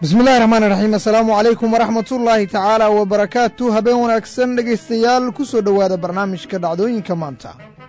bismi illahi raxmaan raxiim assalaamu calaykum waraxmatullaahi tacaala wabarakaatu habeen wanaagsan dhegaystayaal ku soo dhowaada barnaamijka dhacdooyinka maanta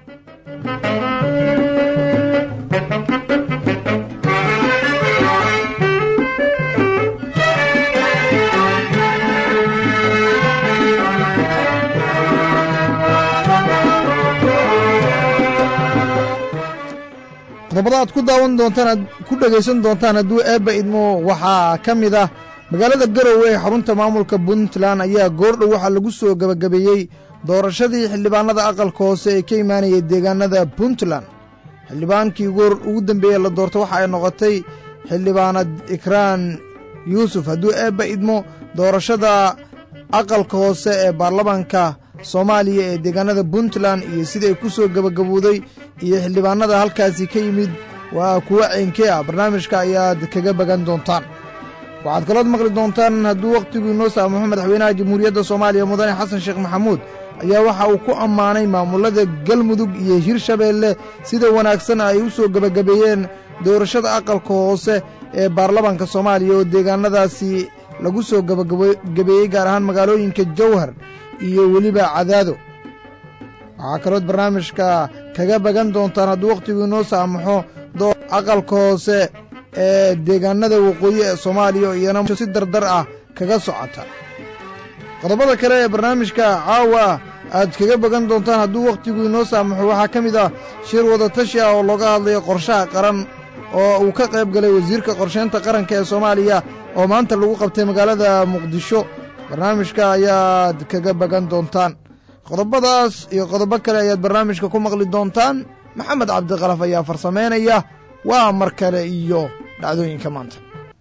qodobada aad ku daawan doontaan ku dhegaysan doontaan hadduu eebba idmo waxaa ka mid ah magaalada garowe ee xarunta maamulka puntland ayaa goordhow waxaa lagu soo gebagabeeyey doorashadii xildhibaanada aqalka hoose ee ka imaanayay deegaanada puntland xildhibaankii ugu dambeeye la doorto waxa ay noqotay xildhibaanad ikraan yuusuf hadduu eebba idmo doorashada aqalka hoose ee baarlamaanka soomaaliya ee deegaanada puntland iyo siday ku soo gebagabowday iyo xildhibaanada halkaasi ka yimid waa kuwa ceynkee ah barnaamijka ayaad kaga bagan doontaan waxaad kalood maqli doontaan hadduu wakhtigu inoo saamaxo madaxweynaha jamhuuriyadda soomaaliya mudane xasan sheekh maxamuud ayaa waxa uu ku ammaanay maamulada galmudug iyo hirshabeelle sida wanaagsan ay u soo gebagabeeyeen doorashada aqalka hoose ee baarlamaanka soomaaliya oo deegaanadaasi lagu soo gebagabeeyey gaar ahaan magaalooyinka jawhar iyo weliba cadaado waxaa kalood barnaamijka kaga bagan doontaan hadduu wakhtigu inoo saamaxo aqalka hoose ee deegaanada waqooyi ee soomaaliya oo iyana si dardar ah kaga socota qodobada kale ee barnaamijka caawa aad kaga bagan doontaan hadduu wakhtigu inoo saamaxo waxaa ka mid ah shir wadatashi ah oo looga hadlayo qorshaha qaran oo uu ka qayb galay wasiirka qorsheynta qaranka ee soomaaliya oo maanta lagu qabtay magaalada muqdisho barnaamijka ayaad kaga bagan doontaan qodobadaas iyo qodobo kale ayaad barnaamijka ku maqli doontaan maxamed cabdikalaf ayaa farsamaynaya waa mar kale iyo dhacdooyinka maanta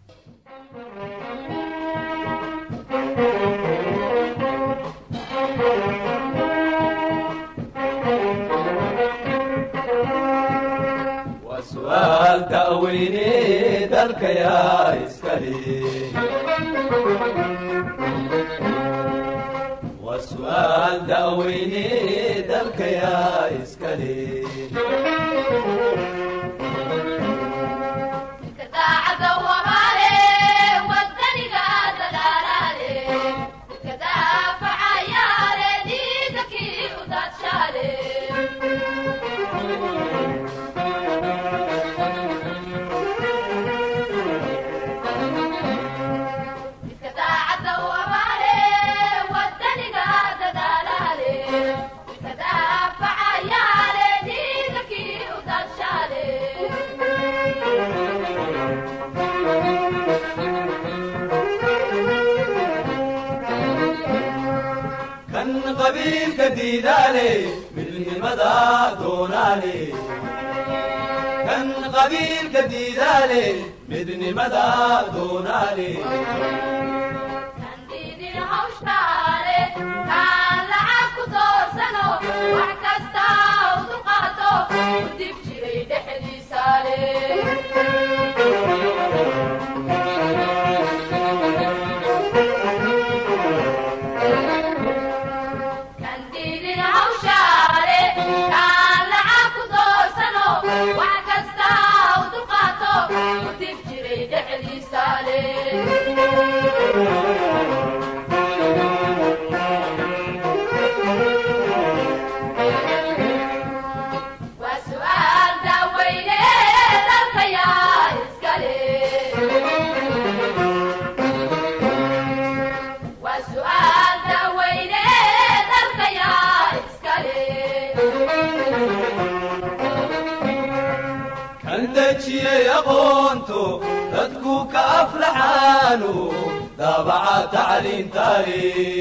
su'aal da'weyne dalka yaa iskale qabiilka diidaale midnimada doonaale kan qabiilka diidaale midnimada doonaale dadku ka aflaxaanu daabaca tacliintaale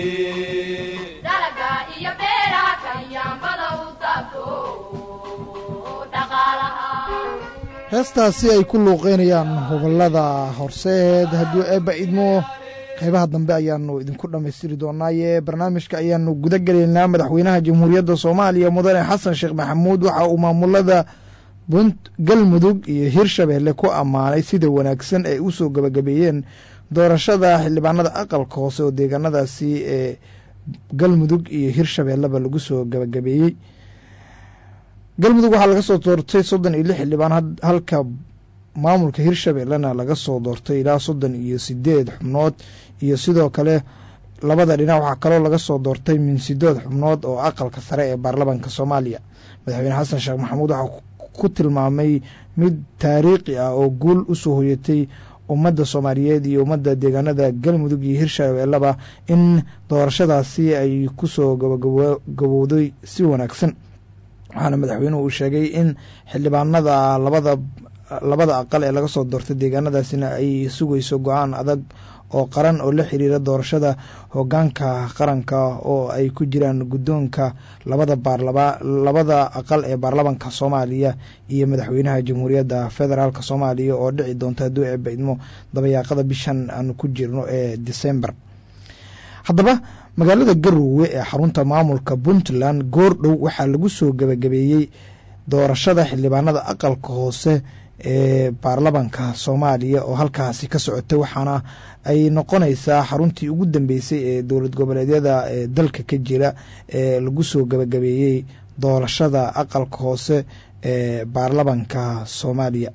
heestaasi ay ku luuqeynayaan gobollada horseed hadduu eebba idmo qaybaha dambe ayaannu idinku dhammaystiri doonaaye barnaamijka ayaannu guda gelaynaa madaxweynaha jamhuuriyadda soomaaliya mudane xasan sheekh maxamuud waxa uu maamulada galmudug iyo hirshabeelle ku ammaanay sida wanaagsan ay u soo gebagabeeyeen doorashada xildhibaanada aqalka hoose oo deegaanadaasi ee galmudug iyo hirshabeelleba lagu soo gebagabeeyey galmudug waxaa laga soo doortay soddon iyo lix xildhibaan halka maamulka hirshabeellena laga soo doortay ilaa soddon iyo sideed xubnood iyo sidoo kale labada dhinac waxaa kaloo laga soo doortay min sideed xubnood oo aqalka sare ee baarlamaanka soomaaliya madaxweyne xasan sheekh maxamuud waxaa ku tilmaamay mid taariikhi ah oo guul usoo hoyatay ummadda soomaaliyeed iyo ummadda deegaanada galmudug iyo hirshabeellaba in doorashadaasi ay kusoo gabagabowday si wanaagsan waxaana madaxweynuhu uu sheegay in xildhibaanada labada labada aqal ee laga soo doortay deegaanadaasina ay sugayso go-aan adag oo qaran oo la xiriira doorashada hogaanka qaranka oo ay ku jiraan guddoonka labada baarlaba labada aqal ee baarlamanka soomaaliya iyo madaxweynaha jamhuuriyadda federaalk soomaaliya oo dhici doonta hadduu eeba idmo dabayaaqada bishan aanu ku jirno ee december haddaba magaalada garowe ee xarunta maamulka puntland goordhow waxaa lagu soo gabagabeeyey doorashada xildhibaanada aqalka hoose ee baarlamanka soomaaliya oo halkaasi ka socotay waxaana ay noqonaysaa xaruntii ugu dambeysay ee dowlad goboleedyada ee dalka ka jira ee lagu soo gabagabeeyey doorashada aqalka hoose ee baarlamanka soomaaliya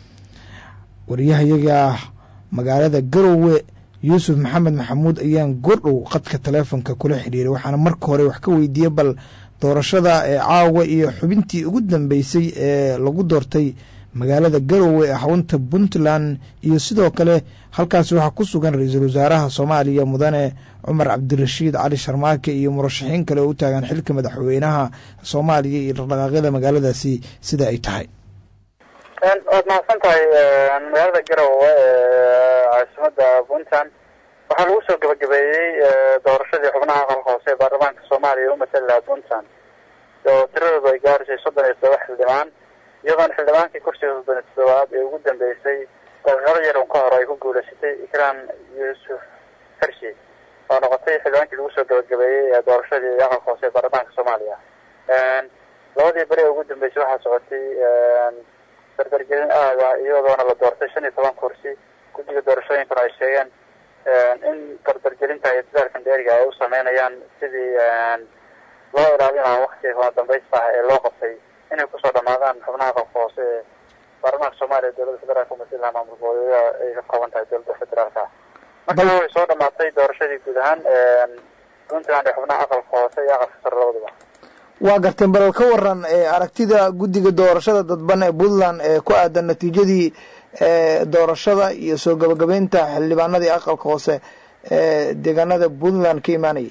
wariyahayaga magaalada garowe yuusuf maxamed maxamuud ayaan goordhow qadka taleefonka kula xiriiray waxaana marka hore wax ka weydiiyey bal doorashada ee caawa iyo xubintii ugu dambeysay ee lagu doortay magaalada garowe ee xarunta puntland iyo sidoo kale halkaasi waxaa ku sugan ra-iisul wasaaraha soomaaliya mudane cumar cabdirashiid cali sharmaake iyo murashaxiin kale oo u taagan xilka madaxweynaha soomaaliya iyo dhaqdhaqaaqyada magaaladaasi sida ay tahay waad mahadsan tahay magaalada garowe ee caasimada puntland waxaa lagu soo gabagabeeyey doorashadii xubnaha aqalka hoose ee baarlamaanka soomaaliya u matali lahaa puntland oo tiradoodu ay gaarisay soddon iyo todoba xildhibaan iyadoona xildhibaankii kursiga soddon iyo toddobaad ee ugu dambeysay daqiiqado yarun ka hor ay ku guuleysatay ikraan yuusuf hershi oo noqotay xildhibaankii lagu soo gabagabeeyey ee doorashadii aqalka hoose ee baarlamaanka soomaaliya labadii beri ee ugu dambeysay waxaa socotay dardargelin aada iyadoona la doortay shan iyo toban kursi guddiga doorashooyinkuna ay sheegeen in dardargelinta iyo dadaalkan dheeriga ay u sameynayaan sidii loo ilaalinaha waktiga kama dambaysta ah ee loo qabtay inay kusoo dhamaadaan xubnaha aqalka hoose ee baarlamaanka soomaaliya dowladda federaalka umatalaha maamul goboleedyada ay ka kooban tahay dowladda federaalka marka way soo dhamaatay doorashadii guud ahaan puntland ee xubnaha aqalka hoose iyo aqalka sare labaduba waa garteen balal ka waran aragtida guddiga doorashada dadban ee puntland ee ku aadan natiijadii doorashada iyo soo gabagabeynta xildhibaanadii aqalka hoose ee deegaanada puntland ka imaanayay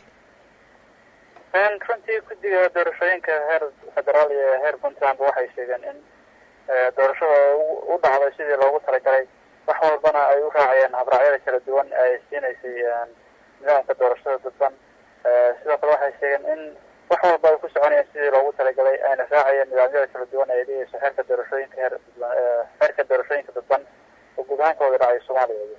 runtii guddiga doorashooyinka heer federaal iyo heer puntland waxay sheegeen in doorashada u dhacday sidii loogu talagalay wax walbana ay u raacayeen habraacyada kala duwan ay siinaysay nidaamka doorashada dadban sidoo kale waxay sheegeen in wax walba ay ku soconayeen sidii loogu talagalay ayna raacayeen nidaamyada kala duwan ay dhigayso xeerka doorashooyinka heer xeerka doorashooyinka dadban oo guud ahaan ka wada dhacay soomaaliya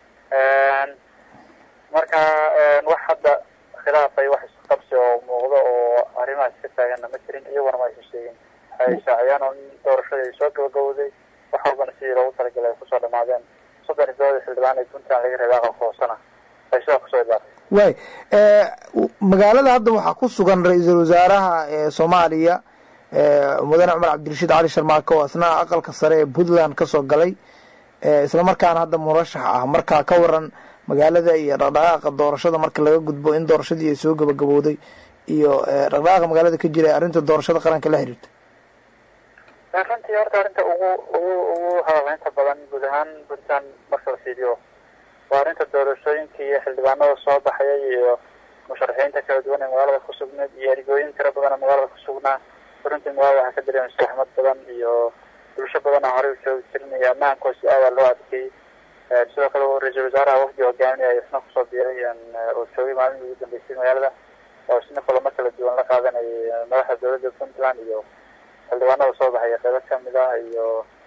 marka wax hadda khilaafay wax isqabsi oo muuqdo oo arrimahaas ka taaganna ma jirin iyaguna ma aysan sheegin waxay shaaciyaan oo in doorashadii ay soo gabagabowday wax walbana sidii loogu talagalay ay kusoo dhamaadeen soddon iyo todobadii xildhibaan ee puntland laga reebay aqalka hoosena ay sidaa kusoo idlaatay waay magaalada hadda waxaa ku sugan ra-iisul wasaaraha ee soomaaliya mudane cumar cabdirashiid cali sharmaake oo isna aqalka sare ee puntland ka soo galay islamarkaana hadda murashax ah markaa ka waran magaalada iyo dhaqdhaqaaqa doorashada marka laga gudbo in doorashadii ay soo gabagabowday iyo dhaqdhaqaaqa magaalada ka jira arrinta doorashada qaranka la xiriirta runtii horta arrinta ugu ugu ugu hadalhaynta badan guud ahaan puntland marka la fiiriyo waa arrinta doorashooyinka iyo xildhibaanada soo baxayay iyo musharaxiinta kala duwan ee magaalada ku sugneed iyo erigooyin tiro badan oo magaalada ku sugnaa runtii magaalada waxaa ka dareemaysa axmad badan iyo bulsho badan oo horey u joogi jirin iyo ammaankoos aadaa loo adkeeyey sidoo kale ra-iisul wasaaraha wafdi hogaaminaya isna kusoo biiray oo joogay maalmihii ugu dambeysay magaalada oo isna kulamo kala duwan la qaadanayay madaxda dowladda puntland iyo xildhibaanada soo baxaya qeybo kamid ah iyo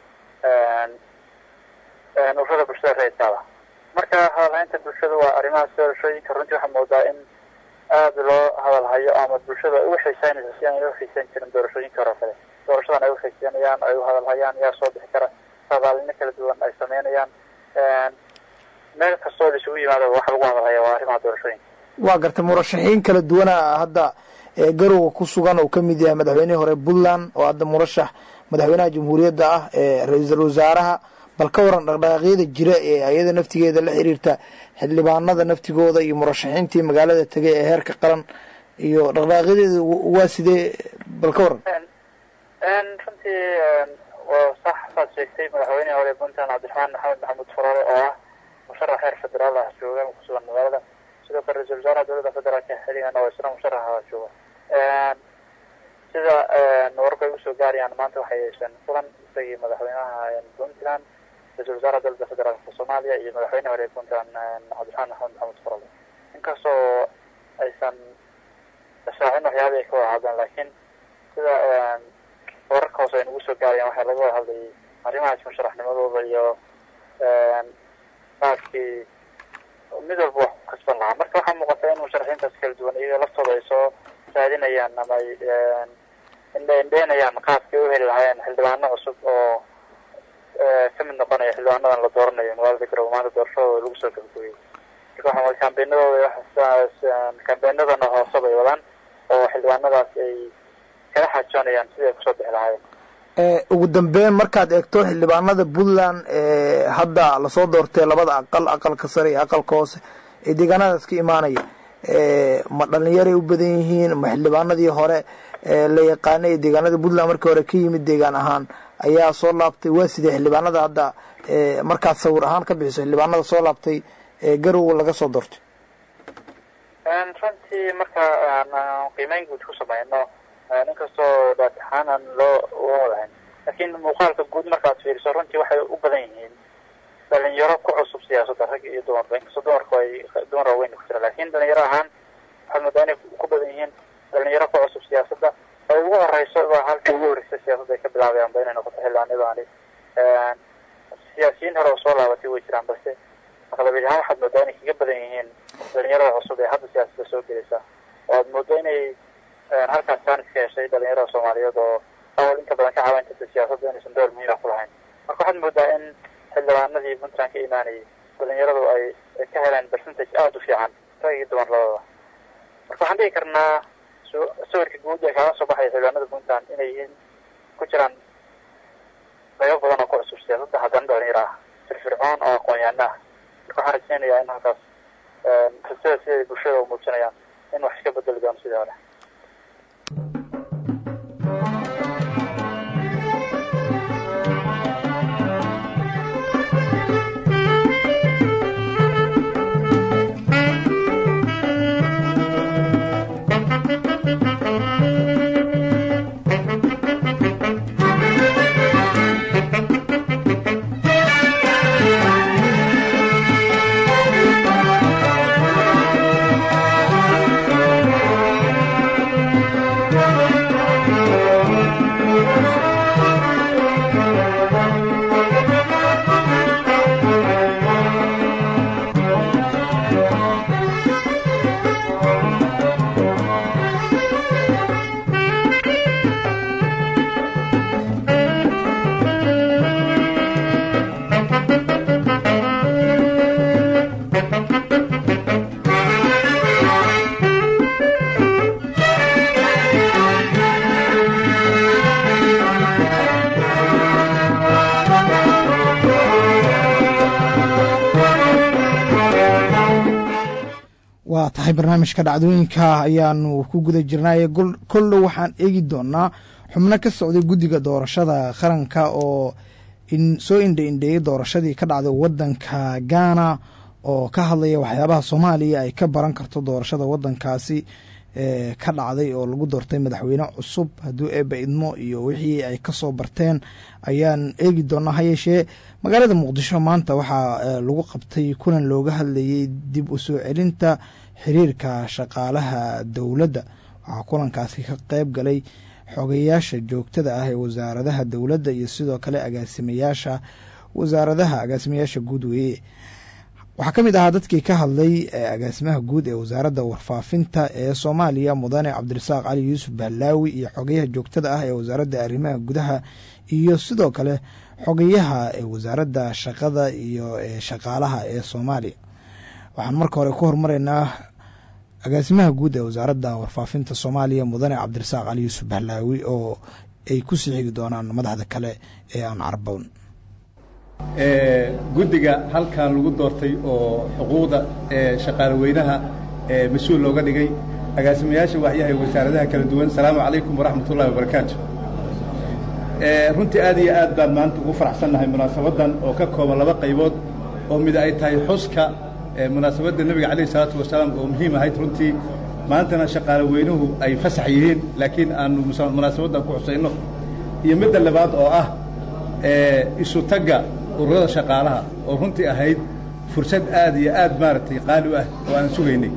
ururada bulshada reerkaada marka hadalhaynta bulshada waa arrimahaas doorashooyinka runtii waxaa moodaa in aada loo hadalhayo ama bulshada ay u xiiseynayso si aan u xiiseyn jirin doorashooyinka hore kale doorashadan ay u xiiseynayaan ay u hadalhayaan yaa soo bixi kara sadaalino kala duwan ay sameynayaan meel kastoo la isugu yimaado waxa lagu hadalhaya waa arrimaha doorashooyinka waa gartay murashaxiin kala duwana hadda garowa ku sugan oo kamid yahay madaxweynihii hore puntland oo hadda murashax madaxweynaha jamhuuriyadda ah ee ra-iisul wasaaraha bal ka waran dhaqdhaqaaqyada jira ee ayada naftigeeda la xiriirta xildhibaanada naftigooda iyo murashaxiintii magaalada tegay ee heerka qaran iyo dhaqdhaqaaqyadeeda waa sidee bal ka waran runtii waa sax saad sheegtay madaxweynihii hore puntland cabdiraxmaan maxamed maxamuud furaale oo ah musharax heer federaal ah jooga kusugan magaalada sidoo kale ra-isul wasaaraha dowladda federaalka xiligan oo isna musharaxa jooga sida wararku ay usoo gaarayaan maanta waxay yeesheen kulan isagii madaxweynaha puntland ra-isul wasaaraha dowladda federaalka soomaaliya iyo madaxweyne hore puntland cabdiraxmaan maxamed maxamuud furaale inkastoo aysan shaacin waxyaaba ay ka wada hadleen laakiin sida wararka hoose ay nagu soo gaarayaan waxaa laga wada hadlayay arrimahaas musharaxnimadooda iyo qaabkii mid walba wax ku kasban lahaa marka waxaa muuqata in musharaxiintaas kala duwan iyaga laftooda ay soo raadinayaan ama ay indhe indheynayaan qaabkay u heli lahaayeen xildhibaano cusub oo ka mid noqonaya xildhibaanadan la dooranayo magaalada garowe maanta doorashadooda lagu soo gabagooyey marka waxaa kambeenadooda kambeenadana hoose bay wadaan oo xildhibaanadaas ay kala xaajoonayaan sidii ay kusoo bixi lahaayeen ugu dambeyn markaad eegto xildhibaanada puntland ee hadda lasoo doortay labada aqal aqalka sare iyo aqalka hoose ee deegaanadaas ka imaanaya ma dhalinyaray u badan yihiin ma xildhibaanadii hore la yaqaanay ee deegaanada puntland markii hore ka yimid deegaan ahaan ayaa soo laabtay waa sidee xildhibaanada hadda markaad sawir ahaan ka bixiso xildhibaanada soo laabtay ee garowe laga soo doortay runtii marka aan qiimeyn guud ku sameyno inkastoo daataxaan aan loo uga wadahayn laakiin muuqaalka guud markaad fiiriso runtii waxay u badan yihiin dhalinyaro ku cusub siyaasadda rag iyo dumarba inkastoo dumarku ay dumar waaweyn ku jira laakiin dhalinyaro ahaan waxaad moodaa inay ku badan yihiin dhalinyaro ku cusub siyaasadda ay ugu horeyso ba halkii ugu horreysay siyaasadda ay ka bilaabayaanba inay noqoto xildhibaanadaani siyaasiyiin hore oo soo laabatay way jiraan balse maqlabeed ahaan waxaad moodaa inay kaga badan yihiin dhalinyarada cusub ee hadda siyaasadda soo gelaysa oo aad moodo inay halkaas jaanis ka heshay dhalinyarada soomaaliyeed oo awal inta badan ka caawin jirta siyaasadda inaysan door muhiima ku lahayn marka waxaad moodaa in xildhibaanadii puntland ka imaanayay dhalinyaradu ay ka heleen percentage aada u fiican rag iyo dumar labadaba marka waxaan dhigi karnaa sawirka guud ee kaga soo baxaya xildhibaanada puntland inay yihiin ku jiraan qaybo badan oo ku cusub siyaasadda haddana dhalinyaro ah firfircoon oo aqoon-yaano ah marka waxaan rajeynayaa in halkaas rajada siday bulshada u muujinayaan in wax iska bedeli doono sidii hore waa tahay barnaamijka dhacdooyinka ayaanu ku guda jirnaaye koldhow waxaan eegi doonaa xubno ka socday guddiga doorashada qaranka oo soo indha indheeyey doorashadii ka dhacday wadanka gaana oo ka hadlaya waxyaabaha soomaaliya ay ka baran karto doorashada wadankaasi ee ka dhacday oo lagu doortay madaxweyne cusub hadduu eeba idmo iyo wixii ay kasoo barteen ayaan eegi doonaa hayeeshee magaalada muqdisho maanta waxaa lagu qabtay kulan looga hadlayay dib u soo celinta xiriirka shaqaalaha dowladda waxaa kulankaasi ka qeyb galay xogeyaasha joogtada ah ee wasaaradaha dowladda iyo sidoo kale agaasimayaasha wasaaradaha agaasimayaasha guud weeye waxaa ka mid ahaa dadkii ka hadlay agaasimaha guud ee wasaaradda warfaafinta ee soomaaliya mudane cabdirasaaq cali yuusuf bahlaawi iyo xogeyaha joogtada ah ee wasaaradda arrimaha gudaha iyo sidoo kale xogeyaha ee wasaaradda shaqada iyo shaqaalaha ee soomaaliya waxaan marka hore ku hormaraynaa agaasimaha guud ee wasaaradda warfaafinta soomaaliya mudane cabdirasaaq cali yuusuf bahlaawi oo ay ku sii xigi doonaan madaxda kale ee aan carbown guddiga halkan lagu doortay oo xuquuqda shaqaale weynaha mas-uul looga dhigay agaasimayaasha waxyahay wasaaradaha kala duwan asalaamu calaykum waraxmat ullahi wabarakaatu runtii aad iyo aad baan maanta ugu faraxsannahay munaasabaddan oo ka kooban laba qaybood oo mid ay tahay xuska munaasabadda nebiga calayh isalaatu wasalaam oo muhiim ahayd runtii maantana shaqaale weynuhu ay fasax yihiin laakiin aanu munaasabaddan ku xusayno iyo midda labaad oo ah isu tagga ururada shaqaalaha oo runtii ahayd fursad aad iyo aad maaragtay qaali u ah oo aan sugaynay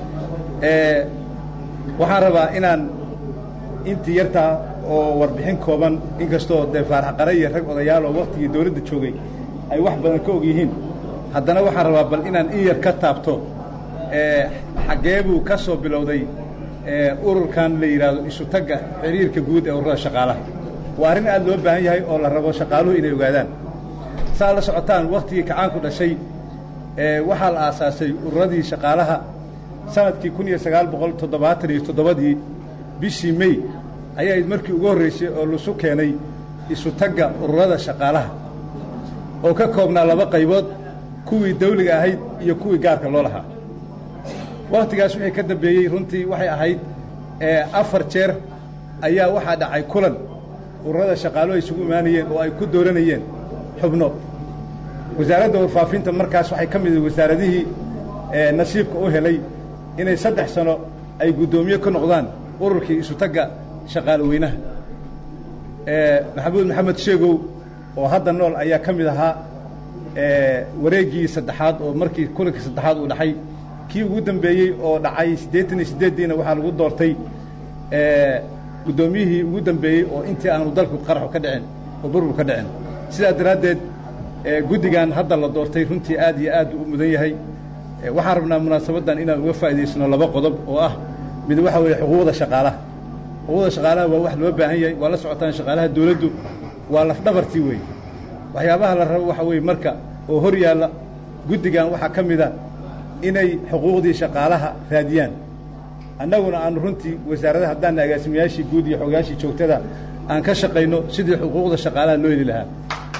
waxaan rabaa inaan intii yartaa oo warbixin kooban inkastoo dee faarax qare iyo rag odayaal oo waktigii dawladda joogay ay wax badan ka og yihiin haddana waxaan rabaa bal inaan in yar ka taabto xaggee buu ka soo bilowday ururkan la yidhaahdo isu tagga xiriirka guud ee ururada shaqaalaha waa arrin aad loo baahan yahay oo la rabo shaqaaluhu inay ogaadaan saa la socotaan waktigii kacaanku dhashay waxaa la aasaasay ururadii shaqaalaha sanadkii kun iyo sagaal boqol toddobaatan iyo toddobadii bishii mey ayayd markii ugu horraysay oo laisu keenay isu tagga ururada shaqaalaha oo ka koobnaa laba qaybood kuwii dawliga ahayd iyo kuwii gaarka loo lahaa wakhtigaas wixii ka dambeeyey runtii waxay ahayd afar jeer ayaa waxaa dhacay kulan ururada shaqaaluhu ay isugu imaanayeen oo ay ku dooranayeen xubno wasaaradda warfaafinta markaas waxay ka mid wasaaradihii nasiibka u helay inay saddex sano ay guddoomiye ka noqdaan ururkii isu tagga shaqaale weynaha maxamuud maxamed sheegow oo hadda nool ayaa ka mid ahaa wareeggii saddexaad oo markii kulankii saddexaad uu dhacay kii ugu dambeeyey oo dhacay siddeetan iyo siddeeddiina waxaa lagu doortay guddoomiyihii ugu dambeeyey oo intii aanu dalku qaraxu ka dhicin oo burbur ka dhicin sidaa daraaddeed guddigan hadda la doortay runtii aad iyo aad u mudan yahay waxaan rabnaa munaasabaddan inaan uga faa'idaysano laba qodob oo ah mid waxa weeye xuquuqda shaqaalaha xuquuqda shaqaalaha waa wax loo baahan yahay waa la socotaan shaqaalaha dawladdu waa lafdhabartii weeye waxyaabaha la rabo waxa weeye marka oo hor yaalla guddigan waxaa ka mid a inay xuquuqdii shaqaalaha raadiyaan annaguna aanu runtii wasaaradaha haddaanna agaasimayaashii guud iyo xogayaashii joogtada aan ka shaqayno sidii xuquuqda shaqaalaha loo heli lahaa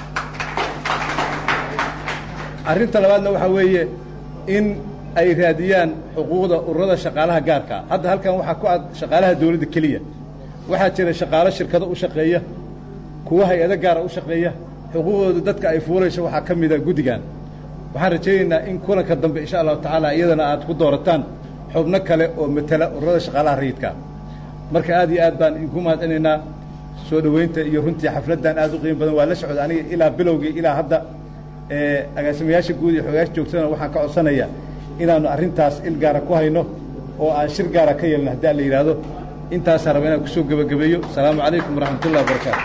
arrinta labaadna waxaa weeye in ay raadiyaan xuquuqda ururada shaqaalaha gaarkaa hadda halkan waxaa ku ad shaqaalaha dawladda keliya waxaa jira shaqaalo shirkado u shaqeeya kuwa hay-ado gaara u shaqeeya xuquuqdooda dadka ay fuulayso waxaa ka mida guddigan waxaan rajaynaynaa in kulanka dambe insha allahu tacaala iyadana aad ku doorataan xubno kale oo matala ururada shaqaalaha rayidkaa marka aad iyo aad baan idinku mahadcinaynaa soo dhoweynta iyo runtii xafladdan aad u qiimo badan waa la socda aniga ilaa bilowgii ilaa hadda agaasimayaasha guud iyo xoogayaasha joogtadana waxaan ka codsanayaa inaannu arrintaas il gaara ku hayno oo aan shir gaara ka yeelno haddii aan la yidhaahdo intaasaan raba inaan kusoo gebagabeeyo asalaamu calaykum waraxmatullahi wabarakaatu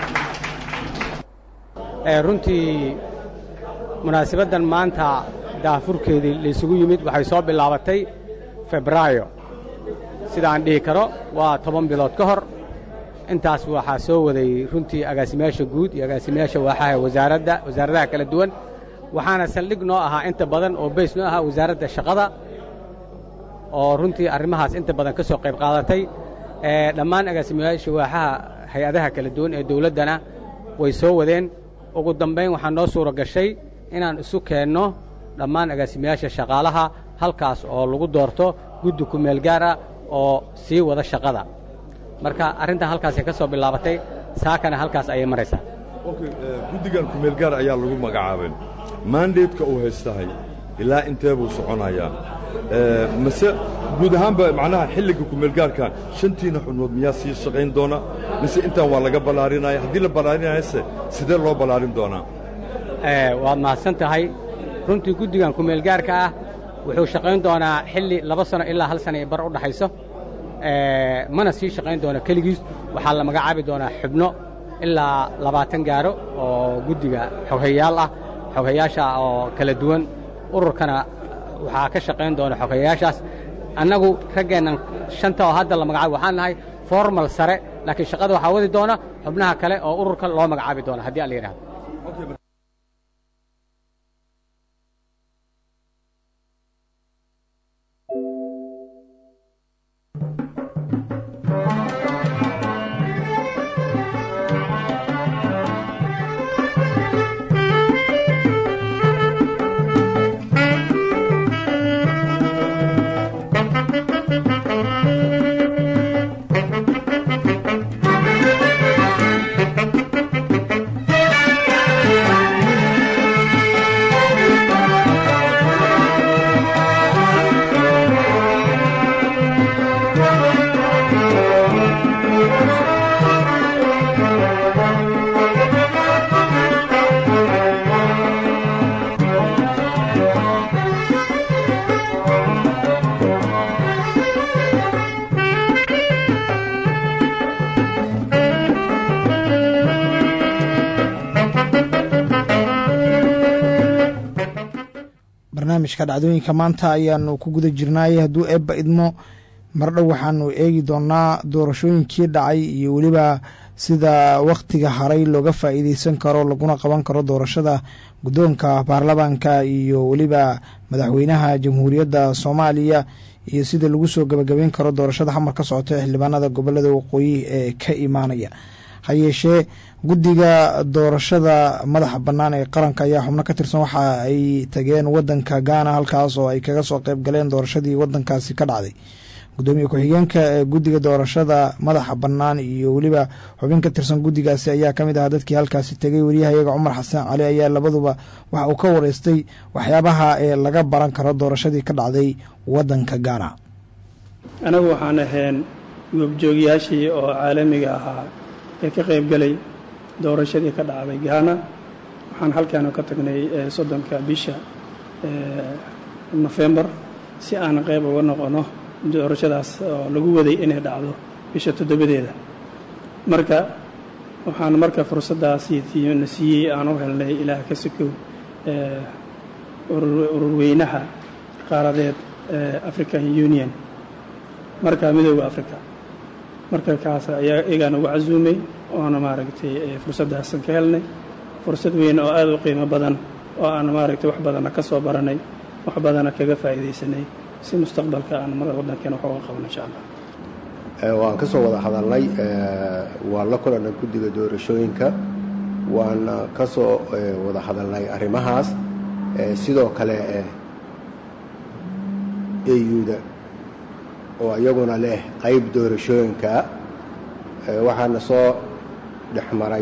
runtii munaasabaddan maanta daafurkeedii laysugu yimid waxay soo bilaabatay febraayo sidaan dhihi karo waa toban bilood ka hor intaas waxaa soo waday runtii agaasimayaasha guud iyo agaasimayaasha waaxaha wasaaradda wasaaradaha kala duwan waxaana saldhig noo ahaa inta badan oo bays noo ahaa wasaaradda shaqada oo runtii arrimahaas inta badan ka soo qayb qaadatay dhammaan agaasimayaasha waaxaha hay-adaha kala duwan ee dawladdana way soo wadeen ugu dambayn waxaa noo suura gashay inaan isu keenno dhammaan agaasimayaasha shaqaalaha halkaas oo lagu doorto guddi kumeel gaar ah oo sii wada shaqada marka arrintan halkaasay ka soo bilaabatay saakana halkaas ayay maraysaa guddigan kumeel gaar ayaa lagu magacaabay maandeedka uu haystahay ilaa intee buu soconayaa mase guud ahaanba macnaha xilliga kumeelgaarka shantiina xubnood miyaa sii shaqayn doona mise intaan waa laga ballaarinaya haddii la ballaarinayase sidee loo ballaarin doonaa waad mahadsan tahay runtii guddigan kumeelgaarka ah wuxuu shaqayn doonaa xilli laba sano ilaa hal sana bar u dhaxayso mana sii shaqayn doona keligiis waxaa la magacaabi doonaa xubno ilaa labaatan gaaro oo guddiga xoghayaal ah xoghayaasha oo kala duwan ururkana waxaa ka shaqayn doona xoghayaashaas annagu raggeennan shanta oo hadda la magacaabo waxaan nahay formal sare laakiin shaqada waxaa wadi doona xubnaha kale oo ururka loo magacaabi doona haddii aan la yidhahdo barnaamijka dhacdooyinka maanta ayaanu ku guda jirnaay hadduu eebba idmo mardhow waxaanu eegi doonaa doorashooyinkii dhacay iyo weliba sida wakhtiga haray looga faa'iideysan karo laguna qaban karo doorashada guddoonka baarlamaanka iyo weliba madaxweynaha jamhuuriyadda soomaaliya iyo sida lagu soo gabagabeyn karo doorashada xamar ka socota ee xildhibaanada gobolada waqooyi ee ka imaanaya ha yeeshee guddiga doorashada madaxa bannaan ee qaranka ayaa xubno ka tirsan waxa ay tageen wadanka gaana halkaas oo ay kaga soo qayb galeen doorashadii wadankaasi ka dhacday gudoomiye ku-xigeenka ee guddiga doorashada madaxa bannaan iyo weliba xubin ka tirsan guddigaasi ayaa ka mid ahaa dadkii halkaasi tegay wariyahayaga cumar xasan cali ayaa labaduba waxa uu ka wareystay waxyaabaha ee laga baran karo doorashadii ka dhacday wadanka gaana anagu waxaan ahayn goobjoogyaashii oo caalamiga ahaa ee ka qaybgelay doorashadii ka dhacday gaana waxaan halkaanu ka tagnay soddonka bisha nofembar si aan qayb uga noqono doorashadaas oo lagu waday inay dhacdo bisha toddobadeeda marka waxaan marka fursaddaasi na siiyey aan u helnay ilaah ka sikow ururweynaha qaaradeed african union marka midooda africa marka kaas ayaa iyagaan uga casuumay oona maaragtay fursaddaasan ka helnay fursad weyn oo aada u qiimo badan oo aan maaragtay wax badana ka soo baranay wax badana kaga faa'iidaysanay si mustaqbalka aan mar waddankeena wax uga qabno insha allah waan ka soo wada hadalnay waan la kulannay guddiga doorashooyinka waan ka soo wada hadalnay arrimahaas sidoo kale eyuda oo iyaguna leh qayb doorashooyinka waxaana soo dhex maray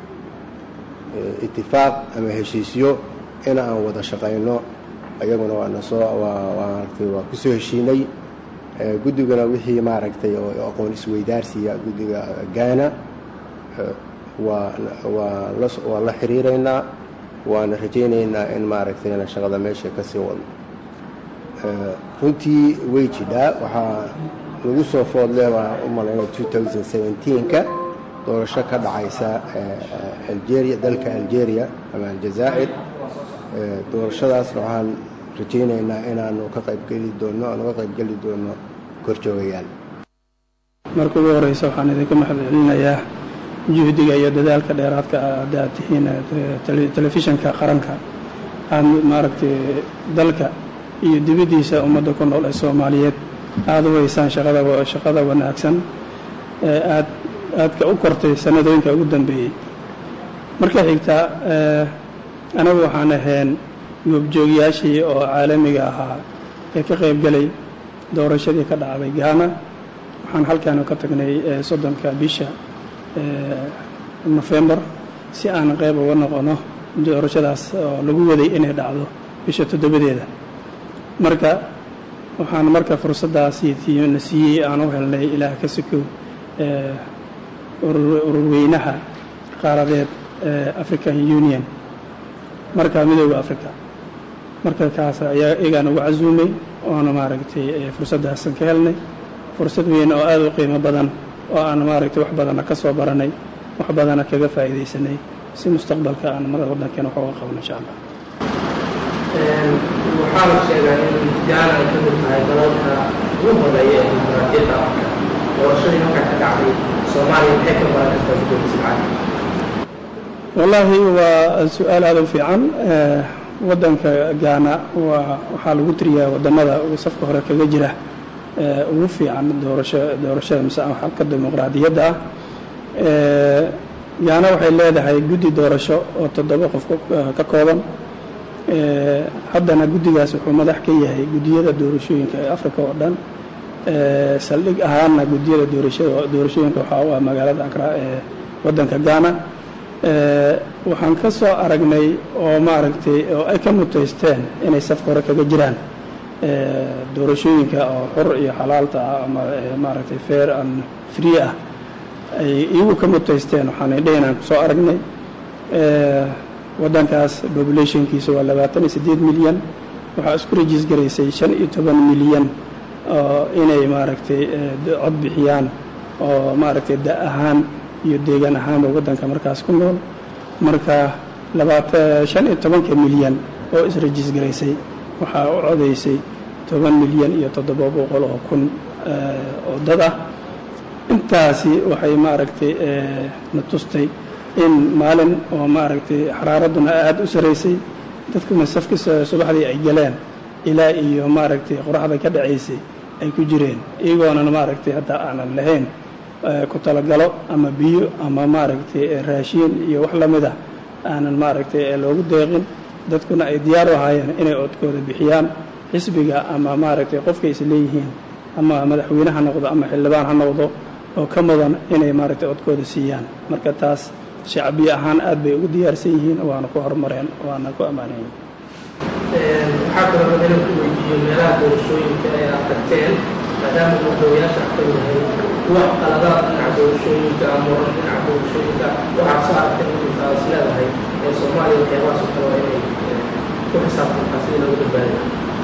itifaaq ama heshiisyo in aan wada shaqayno iyaguna waana soo maaragtay waa ku soo heshiinay guddiguna wixii maaragtay oo aqoon isweydaarsiya guddiga gaana waa waa la waan la xiriiraynaa waana rajaynaynaa in maaragtayna shaqada meesha ka sii wadno runtii way jidhaa waxaa lagu soo foodlee baa u malayna ka doorasho ka dhacaysa algeria dalka algeria ama aljazaa'ir doorashadaasna waxaan rajaynaynaa inaanu ka qaybgeli doonno aan uga qaybgeli doonno korjoogayaal marka ugu horeysa waxaan idinka mahad celinayaa juhdiga iyo dadaalka dheeraadka haddaad tihiin telefishinka qaranka aad maaragtay dalka iyo dibaddiisa ummadda ku nool ee soomaaliyeed aada u haysaan shaqada shaqada wanaagsan ee aad aadka u kortay sanadooyinka ugu dambeeyey marka xigta anagu waxaan ahayn goobjoogyaashii oo caalamiga ahaa ee ka qaybgelay doorashadii ka dhacday gaana waxaan halkaanu ka tagnay soddonka bisha nofembar si aan qayb uga noqono doorashadaas oo lagu waday inay dhacdo bisha toddobadeeda marka waxaan marka fursaddaasi na siiyey aan u helnay ilaah ka sikow ururweynaha qaaradeed african union marka midooda africa marka kaas ayaa iyagaan uga casuumay oona maaragtay fursaddaasan ka helnay fursad weyn oo aada u qiimo badan oo aan maaragtay wax badana ka soo baranay wax badana kaga faa'iidaysanay si mustaqbalka aan mar waddankeena wax uga qabno insha allah waxaa la sheegaa in gaana ay ka mid tahay dalalka ugu horeeya ee dimuqraadiyadda afrika doorashadii markaa ka dhacday soomaaliya maxay ka baran kartaa gudoomiye sibcaan wallaahi waa su-aal aada u fiican waddanka gaana waa waxaa lagu tiriyaa waddamada uu safka hore kaga jira ugu fiican doorasho doorashada mise xalka dimuqraadiyadda ah gaana waxay leedahay guddi doorasho oo toddoba qof ka kooban haddana guddigaas wuxuu madax ka yahay guddiyada doorashooyinka ee africa oo dhan saldhig ahaanna guddiyada doorashada doorashooyinka waxaa u ah magaalada akra ee waddanka gaana waxaan ka soo aragnay oo maaragtay oo ay ka mutaysteen inay safka hore kaga jiraan doorashooyinka oo xur iyo xalaalta ah ama maaragtay fair and free ah ay iyagu ka mutaysteen waxaan indhaynaan kusoo aragnay waddankaas populationkiisa waa labaatan iyo siddeed milyan waxaa isku rajis garaysay shan iyo toban milyan oo inay maaragtay cod bixiyaan oo maaragtay da ahaan iyo deegaan ahaanba waddanka markaas ku nool marka labaatan shan iyo tobanka milyan oo israjis garaysay waxaa u codaysay toban milyan iyo toddoba boqol oo kun oo dad ah intaasi waxay maaragtay na tustay in maalin oo maaragtay xaraaradduna aada u saraysay dadkuna safki subaxdii ay galeen ilaa iyo maaragtay qoraxda ka dhacaysay ay ku jireen iyagoonan maaragtay hadda aanan lahayn ku talagalo ama biyo ama maaragtay raashiin iyo wax la mid ah aanan maaragtay loogu deeqin dadkuna ay diyaar u ahaayeen inay codkooda bixiyaan xisbiga ama maaragtay qofkay is leeyihiin ama madaxweyne ha noqdo ama xildhibaan ha noqdo oo ka mudan inay maaragtay codkooda siiyaan marka taas shacbiye ahaan aad bay ugu diyaarsan yihiin waana ku horumareen waana ku ammaanan yihiin waxaa kaloo raba inaan ku weydiiyo meelaha doorashooyinka ee aad tagteen maadaama madaxweynayaasha aad ka yahay wax qaladaad dhinaca doorashooyinka ama waran dhinaca doorashooyinka waxaad soo aragtay intaa is leedahay ee soomaaliya waxyaabahaas oo kale waa inay ku xisaabtantaa sidii lagu badbaadiyo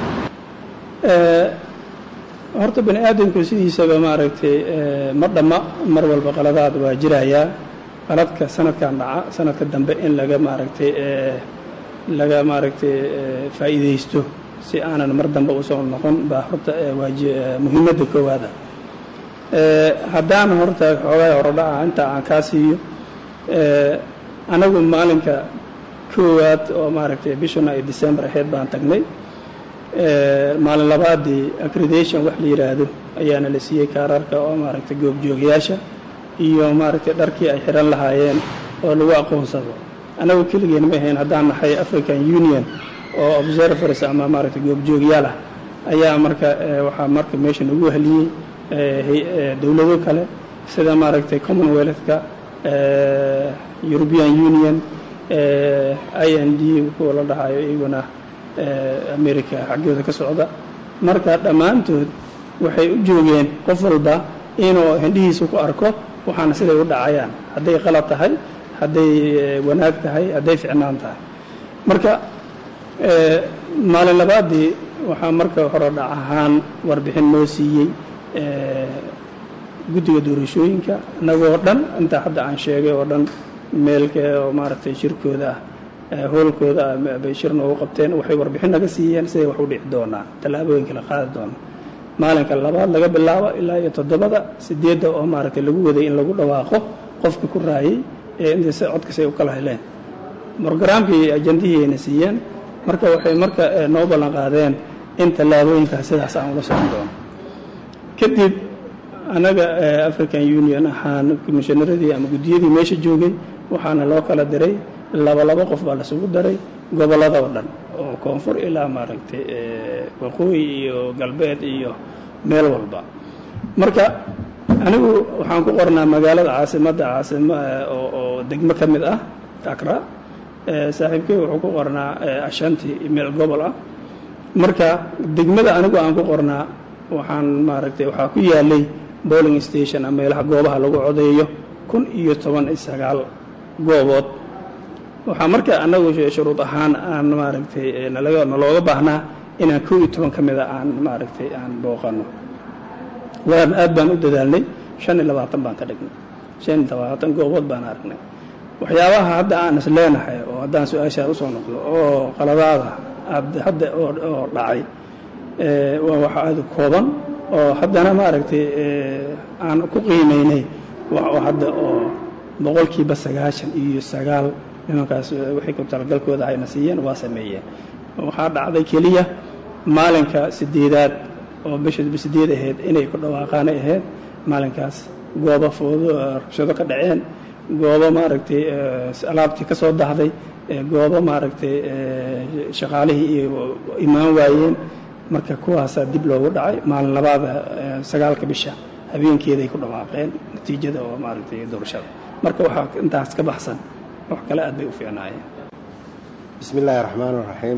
horta bani aadamku sidiisaba maaragtay ma dhamma mar walba qaladaad waa jirayaa qaladka sanadkan dhaca sanadka dambe in laga maaragtay laga maaragtay faa'iidaysto si aanan mar dambe usoo noqon baa horta waaji muhiimadda koowaada haddaan horta xoogaa horodhaca inta aan kaa siiyo anagu maalinka koowaad oo maaragtay bishuna ay december ahayd baan tagnay maalin labaadii accreditation wax la yidhaahdo ayaana la siiyey kaararka oo maaragtay goobjoogayaasha iyo maaragtay dharkii ay xihan lahaayeen oo lagu aqoonsado annagu keligeen ma ahayn haddaan nahay african union oo observers ama maaragtay goobjoogyaal ah ayaa marka waxaa marka meesha nagu heliyey dowlado kale sida maaragtay commonwealthka european union i n d kuwa la dhahayo iyaguna america xaggooda ka socda marka dhammaantood waxay u joogeen qof walba inuu hindhihiisa ku arko waxaana siday u dhacayaan hadday qalad tahay hadday wanaag tahay hadday ficnaan tahay marka maalin labaadii waxaa marka hore dhac ahaan warbixin noo siiyey guddiga doorashooyinka annagoo dhan intaa hadda aan sheegay oo dhan meelka oo maaragtay shirkooda ah hoolkooda ah bay shir noogu qabteen waxay warbixin naga siiyeen siday wax u dhici doonaa tallaabooyinka la qaadi doona maalinka labaad laga bilaabo ilaa iyo toddobada sideedda oo maaragtay lagu waday in lagu dhawaaqo qofka ku raayay ee intay si codkasay u kala heleen brogaraamkii ajandihii ayna siiyeen marka waxay marka noo ballan qaadeen in tallaabooyinkaas sidaas aan ula socon doono kadib annaga african union ahaan commishonaradii ama guddiyadii meesha joogay waxaana loo kala diray laba laba qof baa lasugu daray gobollada oo dhan oo koonfur ilaa maaragtay waqooyi iyo galbeed iyo meel walba marka anigu waxaan ku qornaa magaalada caasimadda caasim oo degmo ka mid ah akra saaxiibkey wuxuu ku qornaa ashanti meel gobol ah marka degmada anigu aan ku qornaa waxaan maaragtay waxaa ku yaalay bowling station ama meelaha goobaha lagu codeeyo kun iyo toban iyo sagaal goobood waxaa marka annagu shuruud ahaan aan maaragtay nalaga nalooga baahnaa inaan kow iyo toban ka mida aan maaragtay aan booqano waan aad baan u dadaalnay shan iyo labaatan baan ka dhignay shan iyo labaatan goobood baan aragnay waxyaabaha hadda aan is leenahay oo haddaan su-aashaa usoo noqdo oo qaladaada hadda oo dhacay waa wax aada kooban oo haddana maaragtay aan ku qiimaynay hadda oo boqolkiiba sagaashan iyo sagaal nimankaas wixii ku talagalkooda ayna siiyeen waa sameeyeen waxaa dhacday keliya maalinka sideedaad oo bisha sideed ahayd inay ku dhawaaqaanay ahayd maalinkaas goobo foodo rabshado ka dhaceen goobo maaragtay alaabtii ka soo dahday goobo maaragtay shaqaalihii iyo imaan waayeen marka kuwaasaa dib loogu dhacay maalin labaada sagaalka bisha habeenkeeday ku dhawaaqeen natiijada oo maaragtay doorashada marka waxaa intaas ka baxsan wax kale aad bay u fiicnaayeen bismi illaahi raxmaan raxiim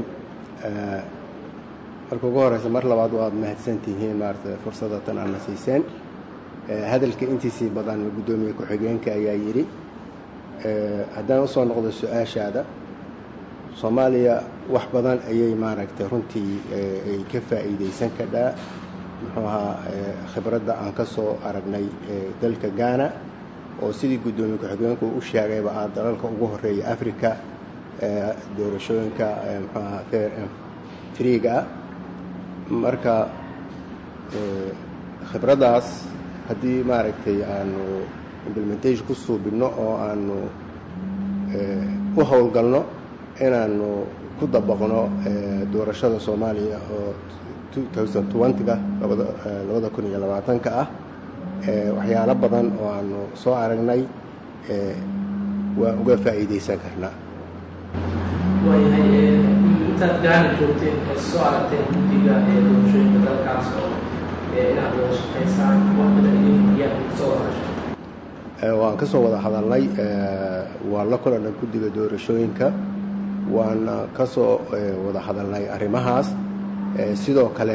marka ugu horeysa mar labaad waad mahadsantihiin maarata fursadda tan aadna siiseen hadalka intiisii badan guddoomiye ku-xigeenka ayaa yidhi haddaan usoo noqdo su-aashaada soomaaliya wax badan ayay maaragtay runtii ay ka faa'iidaysan kadhaa muxuu ahaa khibradda aan ka soo aragnay dalka ghana oo sidii guddoomiye ku-xigeenku u sheegayba ah dalalka ugu horeeya africa doorashooyinka muxuu ahaa fair freega ah marka khibraddaas haddii maaragtay aanu implementation ku suubinno oo aanu u howlgalno inaanu ku dabaqno doorashada soomaaliya oo ga labada kun iyo labaatanka ah waxyaalo badan oo aanu soo aragnay waa uga faa'iidaysan karnaa waayahay intaad gaana joogteen ee soo aragteen guddiga ee doorashooyinka dalkaas oo inaad wada shaqaysaan wax badan idinyaa kasoo wada hashay waan ka soo wada hadalnay waan la kulannay guddiga doorashooyinka waana ka soo wada hadalnay arrimahaas sidoo kale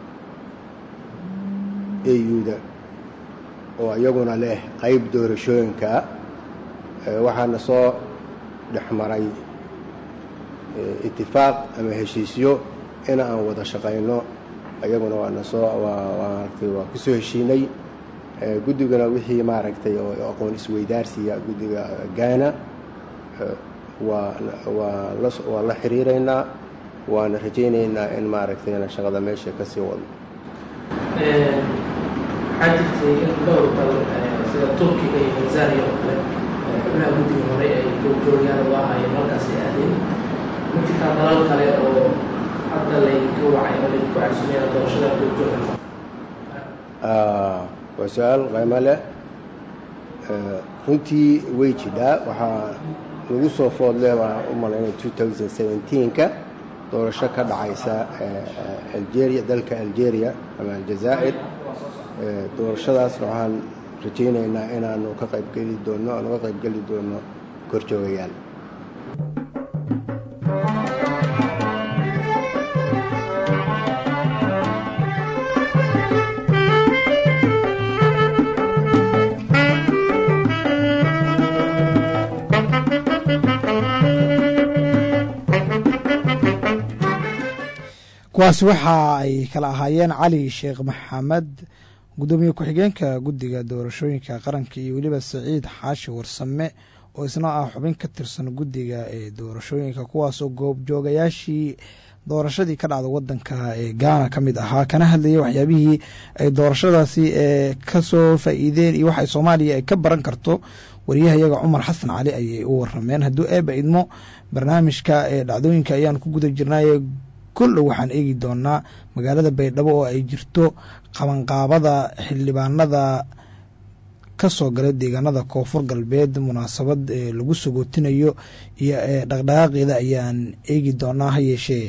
auda oo iyaguna leh qayb doorashooyinka waxaana soo dhex maray itifaaq ama heshiisyo in aan wada shaqayno iyaguna waana soo maaragtay waa ku soo heshiinay guddigana wixii maaragtay oo aqoon isweydaarsiya guddiga gaana waa waa la waa la xiriiraynaa waana rajaynaynaa in maaragtayna shaqada meesha ka sii wadno waxaa jirtay in dhowr dal sida turkiga iyo tanzania oo kale xubnaha guddiga hore ay joogjoogyaal u ahaayeen halkaasay aadeen ma jirtaa dalal kale oo hadda laydinka wacay oo laydinku casumeeya doorashada joogjoogaysa waa su-aal qaymo leh runtii way jidhaa waxaa lagu soo foodle baa u malaynaya ka doorasho ka dhacaysa algeria dalka algeria ama aljazaa'ir doorashadaasna waxaan rajaynaynaa inaanu ka qaybgeli doono aanu ka qaybgeli doono korjoogayaal kuwaasi waxa ay kala ahaayeen cali sheekh maxamed guddoomiye ku-xigeenka guddiga doorashooyinka qaranka iyo weliba saciid xaashi warsame oo isna ah xubin ka tirsan guddiga ee doorashooyinka kuwaasoo goobjoogayaashii doorashadii ka dhacda wadanka ee gaana ka mid ahaa kana hadlayay waxyaabihii ay doorashadaasi ee kasoo faa-iideen iyo waxay soomaaliya ay ka baran karto wariyahayaga cumar xasan cali ayay u warameen hadduu eeba idmo barnaamijka ee dhacdooyinka ayaan ku guda jirnaaye koldhow waxaan eegi doonaa magaalada baydhabo oo ay jirto qabanqaabada xildhibaanada ka soo galay deegaanada koonfur galbeed munaasabad ee lagu sogootinayo iyo ee dhaqdhaqaaqeeda ayaan eegi doonaa ha yeeshee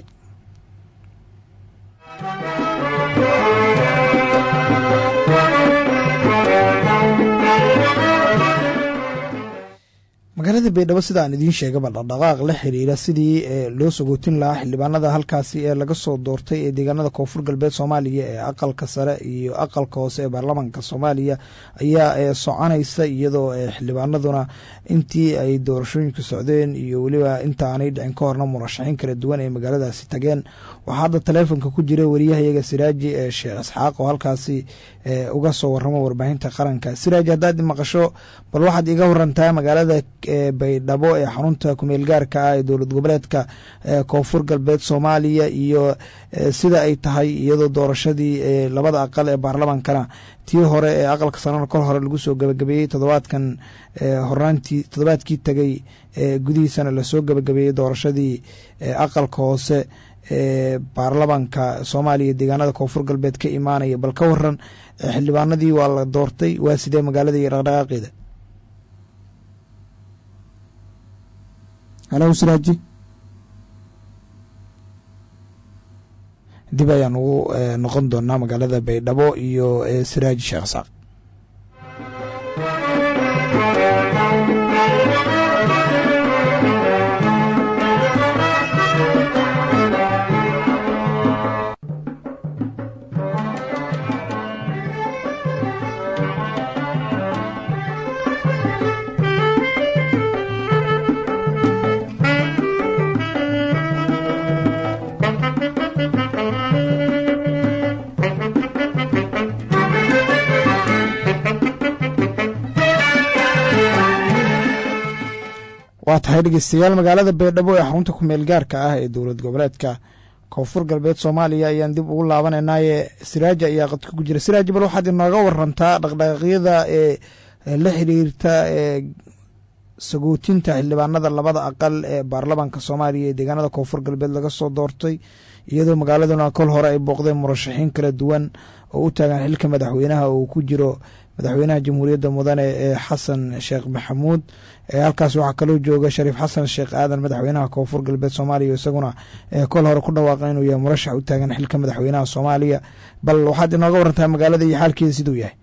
magaalada baydhabo sida aan idiin sheegaba dhaqdhaqaaq la xiriira sidii loo sogootin lahaa xildhibaanada halkaasi ee laga soo doortay ee deegaanada koonfur galbeed soomaaliya ee aqalka sare iyo aqalka hoose ee baarlamaanka soomaaliya ayaa soconaysa iyadoo xildhibaanaduna intii ay doorashooyinka socdeen iyo weliba inta aanay dhicin ka horna murashaxiin kala duwan ee magaaladaasi tageen waxaa hadda taleefonka ku jira wariyahayaga siraaji ee sheekh isxaaq oo halkaasi uga soo waramo warbaahinta qaranka siraaji haddaad maqasho bal waxaad iga warantaa magaalada baydhabo ee xarunta kumeel gaarka ah ee dowlad goboleedka koonfur galbeed soomaaliya iyo sida ay tahay iyadoo doorashadii labada aqal ee baarlamaankana tii hore ee aqalka sanana kor hore lagu soo gabagabeeyey toddobaadkan horaantii toddobaadkii tegay gudihiisana lasoo gabagabeeyey doorashadii aqalka hoose ee baarlamaanka soomaaliya deegaanada koonfur galbeed ka imaanaya bal ka waran xildhibaanadii waa la doortay waa sidee magaalada iyo dhaqdhaqaaqeeda halo siraaji dib ayaan ugu noqon doonaa magaalada baydhabo iyo siraaji sheekh saaq waa tahay dhegeystayaal magaalada baydhabo ee xarunta kumeel gaarka ah ee dowlad goboleedka koonfur galbeed soomaaliya ayaan dib ugu laabanaynaye siraaja ayaa qadka ku jira siraaja bal waxaad inooga warantaa dhaqdhaqaaqyada ee la xiriirta ee sagootinta xildhibaanada labada aqal ee baarlamaanka soomaaliya ee deegaanada koonfur galbeed laga soo doortay iyadoo magaaladuna kol hore ay booqdeen murashaxiin kala duwan oo u taagan xilka madaxweynaha uu ku jiro madaxweynaha jamhuuriyadda mudane ee xasan sheekh maxamuud halkaas waxaa kaloo jooga shariif xasan sheekh aadan madaxweynaha koonfur galbeed soomaaliya isaguna kol hore ku dhawaaqa inuu yahay murashax u taagan xilka madaxweynaha soomaaliya bal waxaad inooga warantaa magaalada iyo xaalkeeda siduu yahay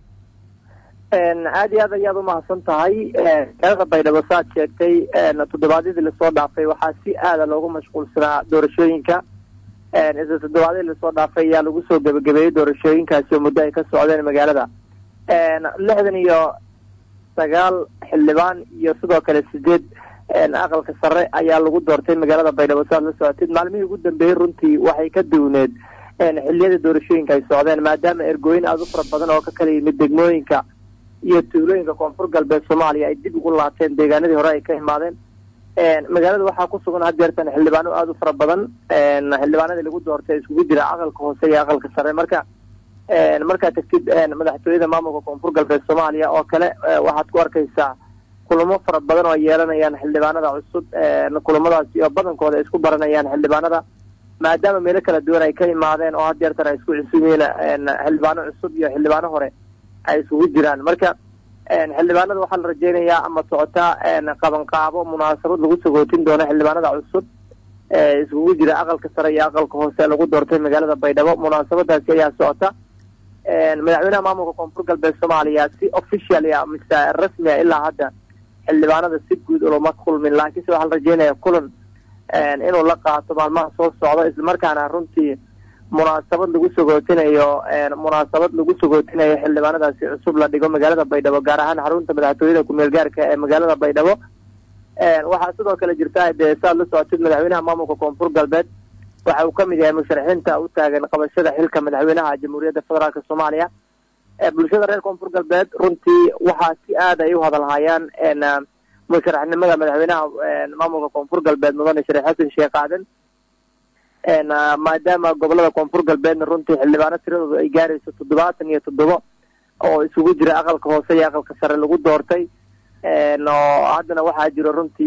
aad iyo aad ayaad umahadsan tahay magaalada baydhabo saad sheegtay toddobaadyadii lasoo dhaafay waxaa si aada loogu mashquulsanaa doorashooyinka isla toddobaadyadii lasoo dhaafay ayaa lagu soo gebagabeeyey doorashooyinkaasi oo muddo ay ka socdeen magaalada lixdan iyo sagaal xildhibaan iyo sidoo kale sideed aqalka sare ayaa lagu doortay magaalada baydhabo saad la socotid maalmihii ugu dambeeyey runtii waxay ka duwneed xiliyada doorashooyinka ay socdeen maadaama ergooyin aada u fara badan oo ka kala yimid degmooyinka iyo tuulooyinka koonfur galbeed soomaaliya ay dib ugu laabteen deegaanadii hore ay ka imaadeen magaalada waxaa ku sugan hadeertan xildhibaano aada u fara badan xildhibaanadii lagu doortay iskugu jira aqalka hoose iyo aqalka sare marka markaad tagtid madaxtooyada maamulka koonfur galbeed soomaaliya oo kale waxaad ku arkaysaa kulamo fara badan oo ay yeelanayaan xildhibaanada cusub kulamadaasi oo badankooda ay isku baranayaan xildhibaanada maadaama meelo kala duwan ay ka imaadeen oo hadeertan ay isku cusub yihiin xildhibaano cusub iyo xildhibaano hore ay isugu jiraan marka xildhibaanada waxaa la rajeynayaa ama socotaa qabanqaabo munaasabad lagu sagootin doono xildhibaanada cusub iskugu jira aqalka sare iyo aqalka hoose lagu doortay magaalada baydhabo munaasabadaasi ayaa socota madaxweynaha maamulka koonfur galbeed soomaaliya si official a mise rasmia ilaa hadda xildhibaanada si guud ulama kulmin laakiinse waxaa la rajeynaya kulan inuu la qaato maalmaha soo socda islamarkaana runtii munaasabad lagu sagootinayo munaasabad lagu sagootinayo xildhibaanadaasi cusub la dhigo magaalada baydhabo gaar ahaan xarunta madaxtooyada kumeel gaarka ee magaalada baydhabo waxaa sidoo kale jirta dee saad la socotid madaxweynaha maamulka koonfur galbeed waxa uu ka mid yahay musharaxiinta u taagan qabashada xilka madaxweynaha jamhuuriyadda federaalk soomaaliya bulshada reer koonfur galbeed runtii waxaa si aad ay u hadalhayaan musharaxnimada madaxweynaha maamulka koonfur galbeed mudane shariif xasan sheekh aadan maadaama gobolada koonfur galbeedna runtii xildhibaano tiradooda ay gaarayso toddobaatan iyo toddobo oo isugu jira aqalka hoose iyo aqalka sare lagu doortay oo haddana waxaa jiro runtii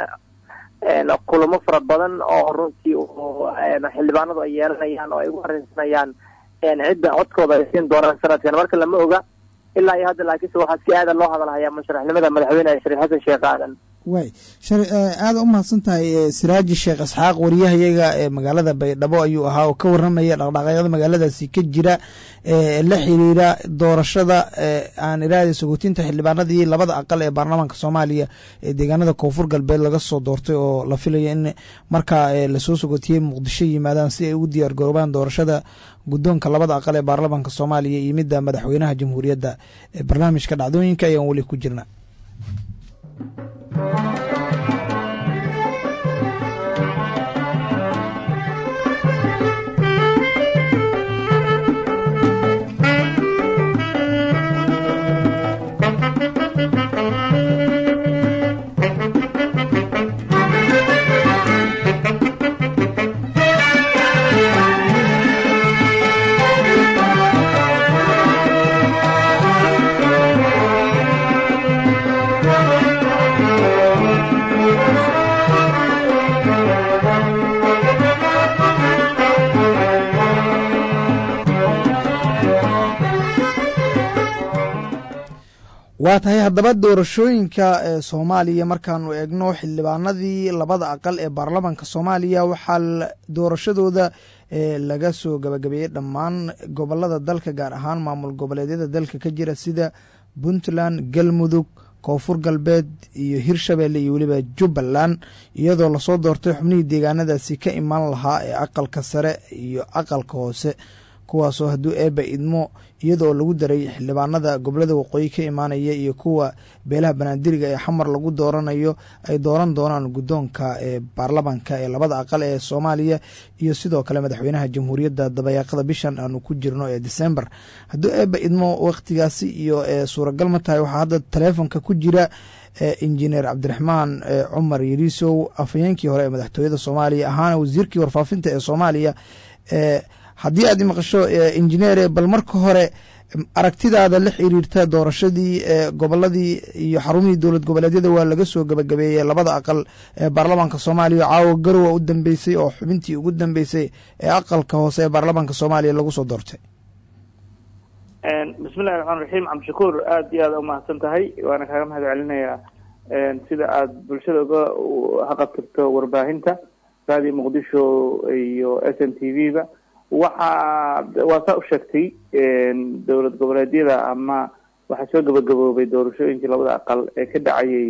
kulamo fara badan oo runtii xildhibaanadu ay yeelanayaan oo ay ugu arrinsanayaan cidda codkooda ay siin doonaan sanadkan marka lama oga ilaa iyo hadda laakiinse waxaa si aada loo hadalhayaa musharaxnimada madaxweyne shariif xasan sheekh aadan way aada u mahadsan tahay siraaji sheekh isxaaq wariyahayaga ee magaalada baydhabo ayuu ahaa oo ka waramaya dhaqdhaqaaqyada magaaladaasi ka jira la xiriira doorashada aan iraada sagootinta xildhibaanadii labada aqal ee baarlamaanka soomaaliya ee deegaanada koonfur galbeed laga soo doortay oo la filayo in markaa lasoo sagootiyey muqdisho yimaadaan si ay ugu diyaar garoobaan doorashada guddoonka labada aqal ee baarlamaanka soomaaliya iyo midda madaxweynaha jamhuuriyadda barnaamijka dhacdooyinka ayaan weli ku jirna waa tahay haddaba doorashooyinka ee soomaaliya markaanu eegno xildhibaanadii labada aqal ee baarlamaanka soomaaliya waxaa doorashadooda laga soo gabagabeeyey dhammaan gobolada dalka gaar ahaan maamul goboleedyada dalka ka jira sida puntland galmudug koonfur galbeed iyo hirshabelle iyo weliba jubbaland iyadoo lasoo doortay xubnihii deegaanadaasi ka imaan lahaa ee aqalka sare iyo aqalka hoose kuwaasoo hadduu eebba idmo iyadoo lagu daray xildhibaanada gobolada waqooyi ka imaanaya iyo kuwa beelaha banaadiriga ee xamar lagu dooranayo ay dooran doonaan guddoonka ee baarlamanka ee labada aqal ee soomaaliya iyo sidoo kale madaxweynaha jamhuuriyadda dabayaaqada bishan aanu ku jirno ee december hadduu eebba idmo wakhtigaasi iyo suuragal ma tahay waxaa hadda taleefonka ku jira injineer cabdiraxmaan cumar yariisow afhayeenkii hore ee madaxtooyada soomaaliya ahaana wasiirkii warfaafinta ee soomaaliya haddii aad imaqasho injineere bal marka hore aragtidaada la xiriirta doorashadii goboladii iyo xarumihii dowlad goboleedyada waa laga soo gabagabeeyey labada aqal ee baarlamaanka soomaaliya caawa garowa u dambeysay oo xubintii ugu dambeysay ee aqalka hoose ee baarlamaanka soomaaliya lagu soo doortay bismillahi raxmaan raxiim cabdishakuur aada iyo aada umahadsan tahay waana kaaga mahad celinayaa sida aada bulshada uga haqabtirto warbaahinta raadiyo muqdisho iyo s n t v ba waxaa waa saa u sheegtay dowlad goboleedyada ama waxaa soo gabagaboobay doorashooyinkii labada aqal ee ka dhacayay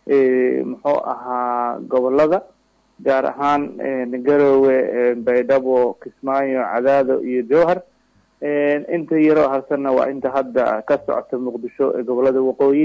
muxuu ahaa gobolada gaar ahaan garowe baydhabo kismaayo cadaado iyo jowhar inta yaroo harsanna waa inta hadda ka socota muqdisho ee gobolada waqooyi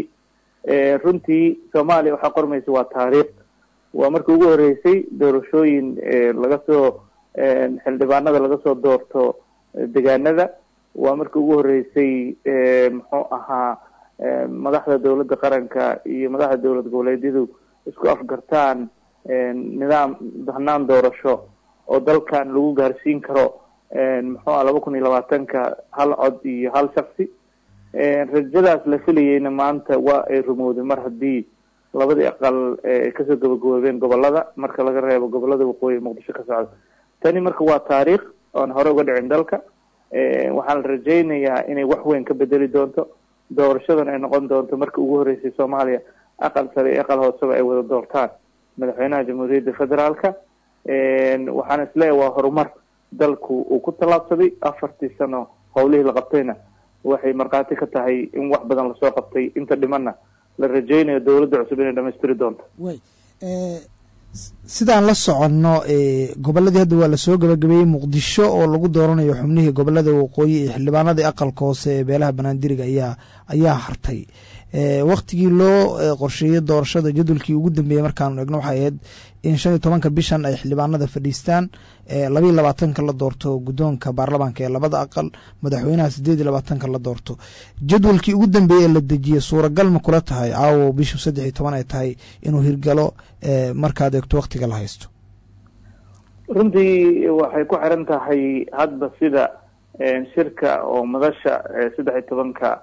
runtii soomaaliya waxaa qormaysa waa taariikh waa markii ugu horeysay doorashooyin laga soo xildhibaanada laga soo doorto degaanada waa markii ugu horeysay muxuu ahaa madaxda dowladda qaranka iyo madaxda dowlad goboleedyadu isku afgartaan nidaam hanaan doorasho oo dalkan lagu gaarsiin karo muxuu ah laba kun iyo labaatanka hal cod iyo hal shaksi rajadaas la filayeyna maanta waa ay rumowday mar haddii labadii aqal kasoo gabagaboobeen gobolada marka laga reebo gobolada waqooyi muqdisho ka socda tani marka waa taariikh oon hore uga dhicin dalka waxaan rajaynayaa inay wax weyn ka bedeli doonto doorashadan ay noqon doonto markii ugu horeysay soomaaliya aqal sare iyo aqal hooseba ay wada doortaan madaxweynaha jamhuuriyadda federaalka waxaan isleeyahay waa horumar dalku uu ku tallaabsaday afartii sano howlihii la qabtayna waxay markhaati ka tahay in wax badan lasoo qabtay inta dhimanna la rajaynayo dowladda cusub inay dhamaystiri doonto way sidaan la soconno goboladii hadda waa lasoo gabagabeeyey muqdisho oo lagu dooranayo xubnihii gobolada waqooyi iyo xildhibaanadii aqalka hoose ee beelaha banaandiriga ayaa ayaa hartay waktigii loo qorsheeyey doorashada jadwalkii ugu dambeeyey markaanu egno waxay ahayd in shan iyo tobanka bishan ay xildhibaanada fadhiistaan labayo labaatanka la doorto guddoonka baarlamaanka ee labada aqal madaxweynaha sideed iyo labaatanka la doorto jadwalkii ugu dambeeyey ee la dejiyey suuragal ma kula tahay caawo bishu saddex iyo toban ay tahay inuu hirgalo markaad eegto waktiga la haysto runtii waxay ku xiran tahay hadba sida shirka oo madasha saddex iyo tobanka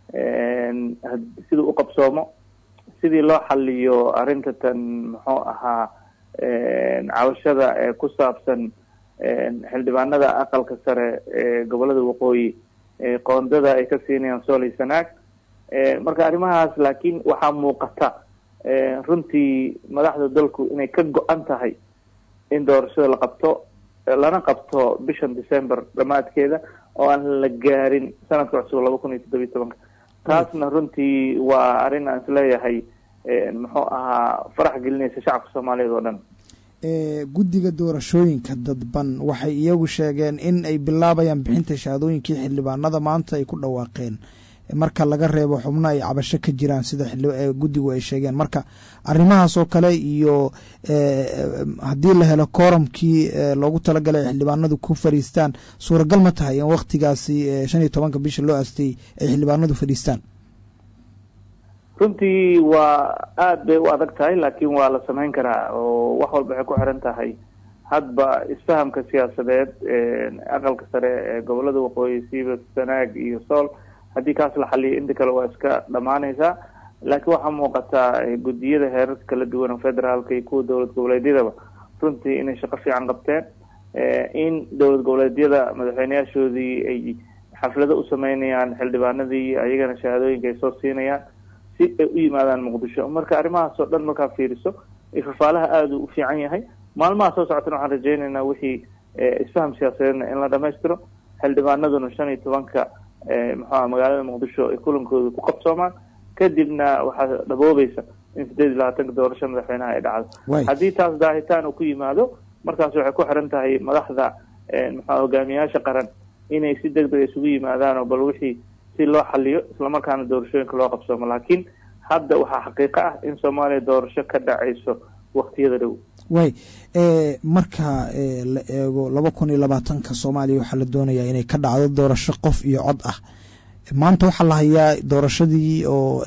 siduu u qabsoomo sidii loo xaliyo arrinta tan muxuu ahaa cabashada ee ku saabsan xildhibaanada aqalka sare ee gobolada waqooyi qoondada ay ka siinayaan sooley sanaag marka arrimahaas laakiin waxaa muuqata runtii madaxda dalku inay ka go-an tahay in doorashada la qabto lana qabto bishan december dhamaadkeeda oo aan la gaarin sanadka cusub laba kun iyo toddobiyi tobanka taasna runtii waa arrin aan isleeyahay muxuu ahaa farax gelinaysa shacabka soomaaliyeed oo dhan guddiga doorashooyinka dadban waxay iyagu sheegeen in ay bilaabayaan bixinta shahaadooyinkii xildhibaanada maanta ay ku dhawaaqeen marka laga reebo xubno ay cabasho ka jiraan sida guddigu ay sheegeen marka arrimahaas oo kale iyo haddii la helo kooramkii loogu talagalay ay xildhibaanadu ku fadhiistaan suuragal ma tahay in waktigaasi shan iyo tobanka bisha loo aastay ay xildhibaanadu fadhiistaan runtii waa aada bay u adag tahay laakiin waa la samayn karaa oo wax walba waxay ku xiran tahay hadba isfahamka siyaasadeed aqalka sare ee gobolada waqooyi siiba sanaag iyo sool haddii kaas la xaliyo inta kale waa iska dhamaanaysaa laakiin waxaa muuqataa guddiyada heerarka kala duwan oo federaalka iyo kuwa dowlad goboleedyadaba runtii inay shaqo fiican qabteen in dowlad goboleedyada madaxweyneyaashoodii ay xaflado u sameynayaan xildhibaanadii ayagana shahaadooyinka ay soo siinayaan si ay u yimaadaan muqdisho marka arrimahaas oo dhan markaa fiiriso ifafaalaha aada u fiican yahay maalmaha soo socotana waxaan rajaynaynaa wixii isfaham siyaasadeedna in la dhamaystiro xildhibaanaduna shan iyo tobanka muxuuha magaalada muqdisho ay kulankooda ku qabsoomaan kadibna waxaa dhaboobaysa in sideed iyo labaatanka doorasho madaxweynaha ay dhacdo haddii taas daahitaan uu ku yimaado markaas waxay ku xiran tahay madaxda muxua hogaamiyayaasha qaran inay si deg deg isugu yimaadaan oo bal wixii si loo xaliyo islamarkaana doorashooyinka loo qabsoomo laakiin hadda waxaa xaqiiqo ah in soomaaliya doorasho ka dhacayso waktiyada dhow way marka la eego laba kun iyo labaatanka soomaaliya waxaa la doonayaa inay ka dhacdo doorasho qof iyo cod ah maanta waxaa la hayaa doorashadii oo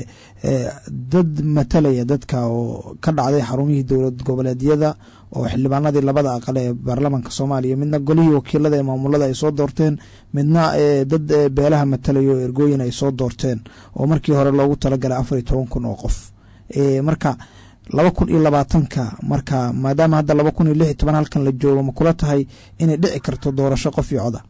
dad matalaya dadka oo ka dhacday xarumihii dowlad goboleedyada oo xildhibaanadii labada aqal ee baarlamaanka soomaaliya midna golihii wakiilada ee maamulada ay soo doorteen midna dad beelaha matalaya oo ergooyin ay soo doorteen oo markii hore loogu talagalay afar iyo toban kun oo qof marka laba kun iyo labaatanka marka maadaama hadda laba kun iyo lix iyo toban halkan la joogo ma kula tahay inay dhici karto doorasho qof iyo coda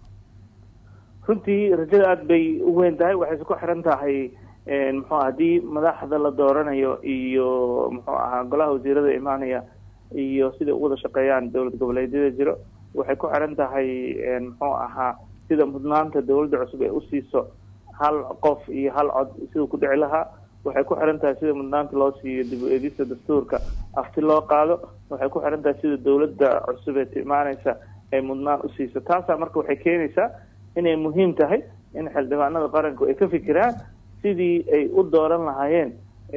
runtii rajada aada bay u weyn tahay waxayse ku xiran tahay muxuu haddii madaxda la dooranayo iyo muxuu ahaa golaha wasiirada imaanaya iyo siday u wada shaqeeyaan dowlad goboleedyada jiro waxay ku xiran tahay muxuu ahaa sida mudnaanta dowladda cusub ee usiiso hal qof iyo hal cod siduu ku dhici lahaa waxay ku xiran tahay sida mudnaanta loo siiyo dib u eegista dastuurka afti loo qaado waxay ku xiran tahay sida dowladda cusub ee imaaneysa ay mudnaan usiiso taasaa marka waxay keenaysaa inay muhiim tahay in xildhibaanada qaranku ay ka fikiraan sidii ay u dooran lahaayeen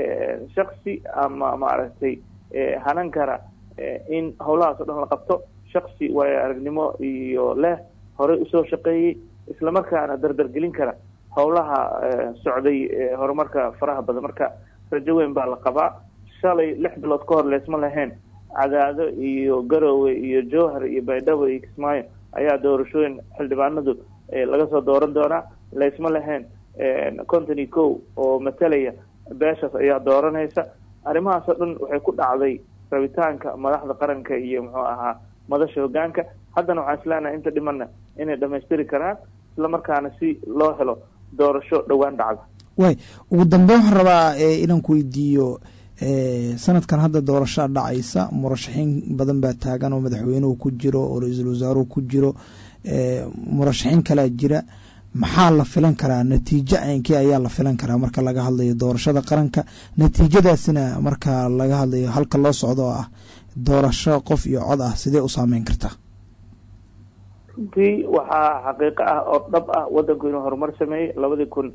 shaksi ama maaragtay hanan kara in howlahaas o dhan la qabto shaksi waayo aragnimo iyo leh horey usoo shaqeeyey islamarkaana dardargelin kara howlaha socday horumarka faraha badan marka rajo weyn baa la qabaa shalay lix bilood ka hor leesma lahayn cadaado iyo garowe iyo jowhar iyo baydhabo iyo kismaayo ayaa doorashooyin xildhibaanadu laga soo dooran doonaa laysma lahayn conton iyo kow oo matalaya beeshaas ayaa dooranaysa arrimahaas oo dhan waxay ku dhacday rabitaanka madaxda qaranka iyo muxuu ahaa madasha hogaanka haddana waxaan isleenahay inta dhimana inay dhamaystiri karaan islamarkaana si loo helo doorasho dhowaan dhacda way ugu dambe waxaan rabaa inaan ku weydiiyo sanadkan hadda doorashaa dhacaysa murashaxiin badan baa taagan oo madaxweynuhu ku jiro oo ra-iisul wasaaruhu ku jiro murashaxiin kalaa jira maxaa la filan karaa natiijo aynkii ayaa la filan karaa marka laga hadlayo doorashada qaranka natiijadaasina marka laga hadlayo halka loo socdo oo ah doorasho qof iyo cod ah sidee u saameyn kartaa runtii waxaa xaqiiqo ah oo dhab ah wadanku inuu horumar sameeyey labadii kun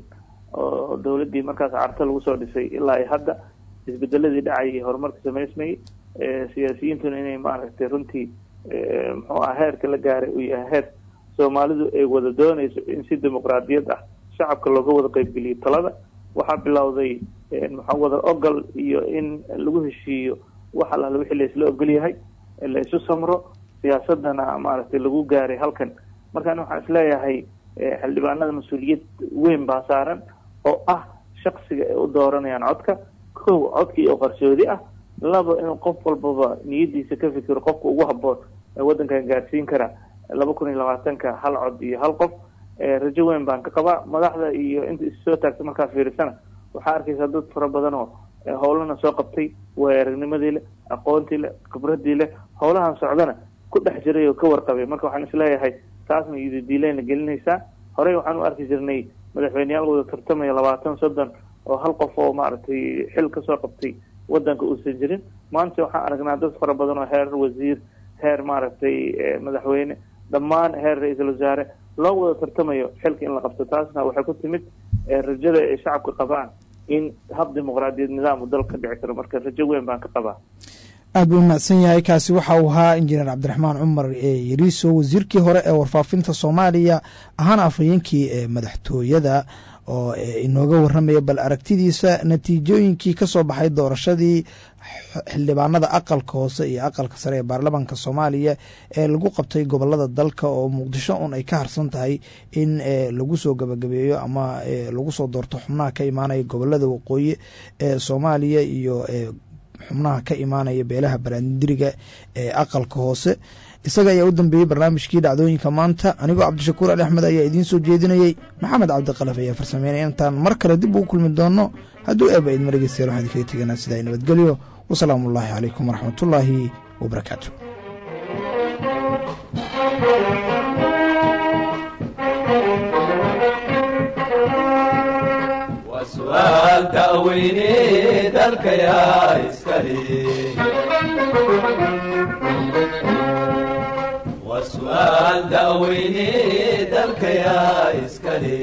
oo dowladdii markaas carta lagu soo dhisay ilaa iyo hadda isbedeladii dhacayay horumarka samaysmayey siyaasiyiintuna inay maaragtay runtii muxuu aha heerka la gaaray uu yahay heer soomaalidu ay wada doonayso in si dimuqraadiyad ah shacabka looga wada qeybgeliyo talada waxaa bilowday muxuu wada ogol iyo in lagu heshiiyo wax alala wixii laisla ogol yahay la isu samro siyaasadana maaragtay lagu gaaray halkan markaan waxaan isleeyahay xildhibaanada mas-uuliyad weyn baa saaran oo ah shaksiga ay u dooranayaan codka kow codkii oo qarsoodi ah laba inuu qof walbaba niyadiisa ka fikiro qofka ugu haboon ee waddankan gaarsiin kara laba kun iyo labaatanka hal cod iyo hal qof rajo weyn baan ka qabaa madaxda iyo inta issoo taagta markaa fiirisana waxaa arkaysaa dad fara badan oo howlana soo qabtay waay aragnimadii leh aqoontii leh khibradii leh howlahan socdana ku dhex jiray oo ka warqabay marka waxaan isleeyahay taasna iyodidiilayna gelinaysaa horey waxaan u arki jirnay madaxweyneyaal wada tartamaya labaatan soddon oo hal qof oo maaragtay xil kasoo qabtay wadanka uusan jirin maanta waxaan aragnaa dad fara badan oo heer wasiir heer maaragtay madaxweyne dhammaan heer ra-iisul wasaare loo wada tartamayo xilka in la qabto taasna waxay ku timid rajada ay shacabka qabaan in hab dimuqraadiyad nidaam dalka ka dhici karo marka rajo weyn baan ka qabaa aad buu mahadsan yahay kaasi waxa uu ahaa injineer cabdiraxmaan cumar yariiso wasiirkii hore ee warfaafinta soomaaliya ahaana afhayeenkii ee madaxtooyada oo inooga waramaya bal aragtidiisa natiijooyinkii ka soo baxay doorashadii xildhibaanada aqalka hoose iyo aqalka sare ee baarlamaanka soomaaliya ee lagu qabtay gobolada dalka oo muqdisho un ay ka harsan tahay in lagu soo gabagabeeyo ama lagu soo doorto xubnaha ka imaanaya gobolada waqooyi ee soomaaliya iyo xubnaha ka imaanaya beelaha baraandiriga ee aqalka hoose isaga ayaa u dambeeyey barnaamijkii dhacdooyinka maanta anigoo cabdishakuur ali axmed ayaa idiin soo jeedinayey maxamed cabdiqalaf ayaa farsameynaya intaan mar kale dib ugu kulmi doono hadduu eeba idma dhegeystayaal waxaan idinkaga teganaa sidaa nabadgelyo wasalaamu ullaahi calaykum waraxmatullaahi wabarakaatu su'aal ta'weyne dalka yaa iskale su'aal da'weyne dalkayaa iskale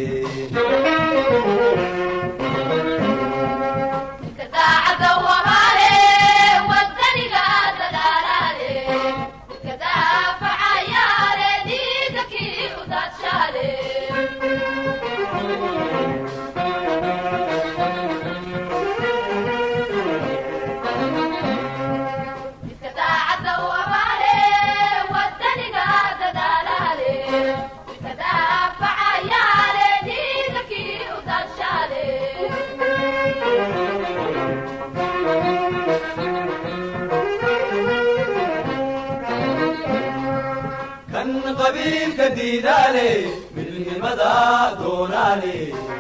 kan qabiilka diidaale midnimada doonaale